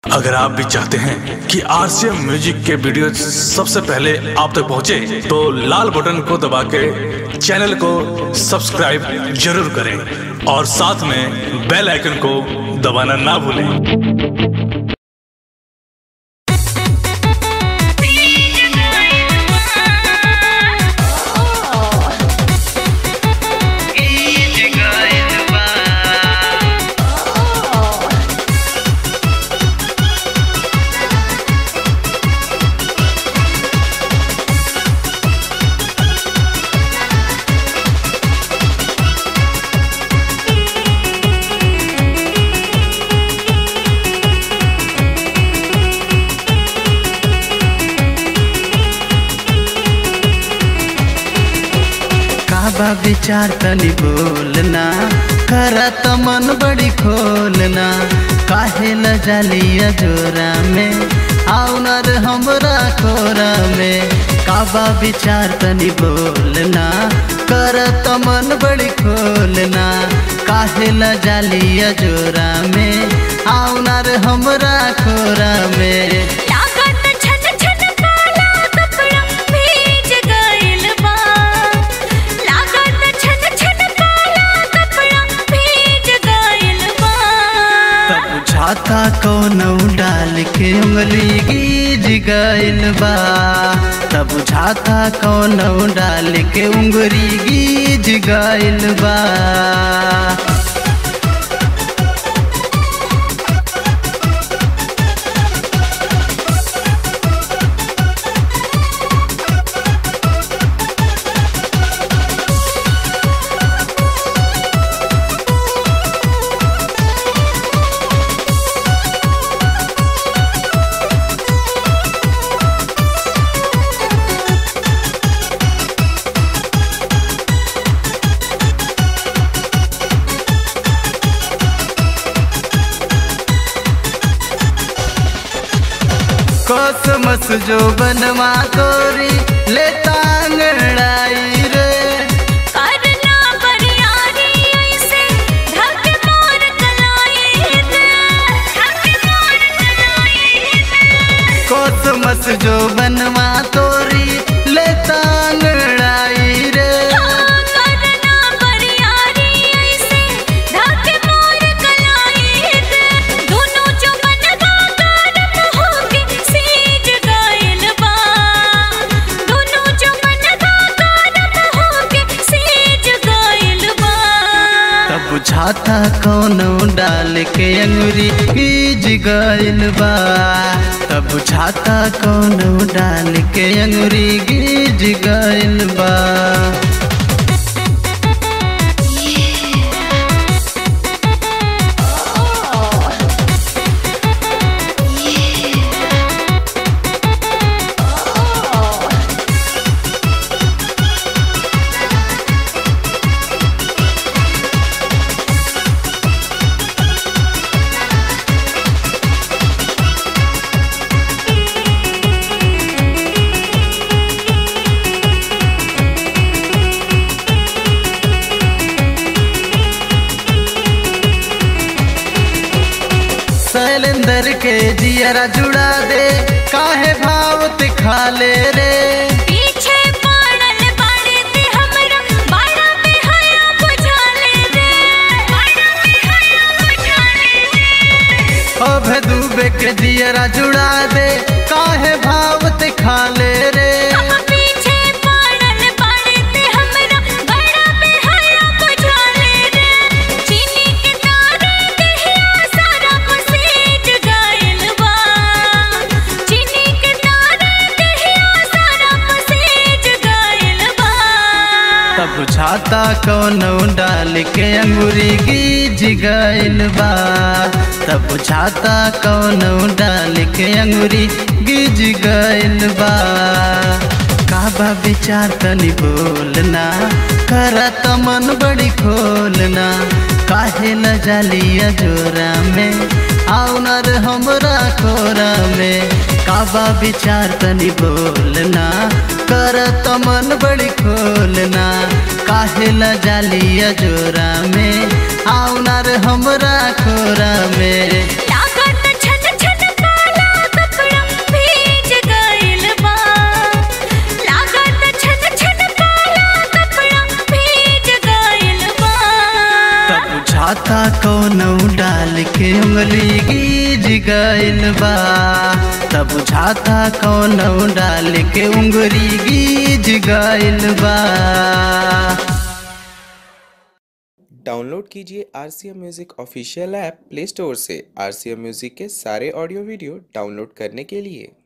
अगर आप भी चाहते हैं कि आरसीएम म्यूजिक के वीडियो सबसे पहले आप तक पहुंचे, तो लाल बटन को दबा के चैनल को सब्सक्राइब जरूर करें और साथ में बेल आइकन को दबाना ना भूलें काबा विचार तनी बोलना करा त मन बड़ी खोलना काहे ल जालिया जोरा में आउना रे हमरा कोरा में काबा विचार तनी बोलना करा त मन बड़ी खोलना काहे ल जालिया जोरा में आउना रे हमरा कोरा में लागत छन छन काला कपड़ा भीज गइल बा लागत छन छन काला कपड़ा भीज गइल बा तब बुझाता कौनो डाल के उंगली गीज गइल बा तब बुझाता कौनो डाल के उंगली गीज गइल बा कसमस जो बनवा तोरी ले तांगड़ाई रे करना बरियारी ऐसे ढक मोर कलाई दे ढक मोर कलाई दे कसमस जो बनवा तोरी ले तांगड़ाई रे करना बरियारी ऐसे ढक मोर कलाई दे दोनों जो बनवा गरम होके सीज गइल बा दोनों जो बनवा गरम होके सीज गइल बा तब बुझाता कौनो डाल के अंगुरी गीज गइल बा तब बुझाता कौनो डाल के अंगुरी गीज गइल बा शैलेंद्र के जियरा जुड़ा दे काहे भाव खा ले रे पीछे पड़ल बाड़े ते हमरा बाड़ा में हया बुझाले रे बाड़ा में हया बुझाले रे अब डूबे के जियरा जुड़ा दे काहे भाव खा ले रे हम पीछे पड़ल बाड़े ते हमरा बाड़ा में हया बुझाले रे चीनी के तारे दहिया सारा पसेज गइल बा चीनी के तारे दहिया सारा पसेज गइल बा तब बुझाता कौनो डाल के अंगूरी गीज गइल बा तब बुझाता कौनो डाल के अंगूरी गीज गइल बा काबा विचार तनी बोलना करा त मन बड़ी खोलना काहे न जालिया जोरा में आउना रे हमरा कोरा में काबा विचार तनी बोलना कर त मन बड़ी खोलना काहे ल जालिया जोरा में आउना रे हमरा खोरा में लागत छन छन बुझाता कौनो डाल के उंगली गीज गइल बा तब बुझाता कौनो डाल के उंगली गीज गइल बा डाउनलोड कीजिए R C M music official app play store से आर सी एम म्यूज़िक के सारे ऑडियो वीडियो डाउनलोड करने के लिए